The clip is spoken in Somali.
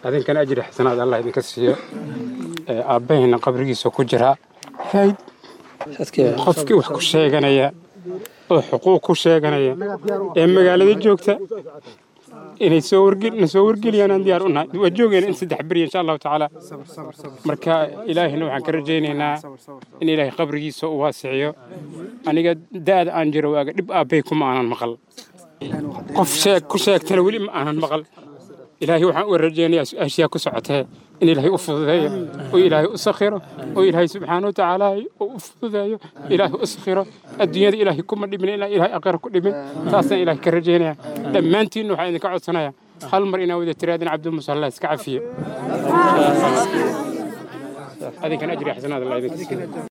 adinkana ajri xasanaad allah idinka siiyo aabbahayna qabrigiisa ku jiraa hayd qofkii wax ku sheeganaya oo xuquuq ku sheeganaya ee magaalada joogta inay soo wargel na soo wargeliyaan aan diyaar u nahay waa joogayna in saddex beri insha allahu tacaala marka ilaahina waxaan ka rajaynaynaa in ilaahay qabrigiisa u waasiciyo aniga da'da aan jiro waaga dhib aabbay kuma aanan maqal qof sheeg ku sheegtana weli ma aanan maqal ilaahay waxaan u rajaynayaa su-aashiyaa ku socotee in ilaahay u fududeeyo oo ilaahay u sakhiro oo ilaahay subxaana wa tacaala u fududeeyo ilaahay u sakhiro adduunyada ilaahay kuma dhimin ilaa ilaahay aqira ku dhimin taasaan ilaahay ka rajaynaya dhammaantiinna waxaan idinka codsanaya hal mar inaa wada tiraadin cabdimusalla iska cafiyo adinkana ajri xasanaad allah idinka siiyo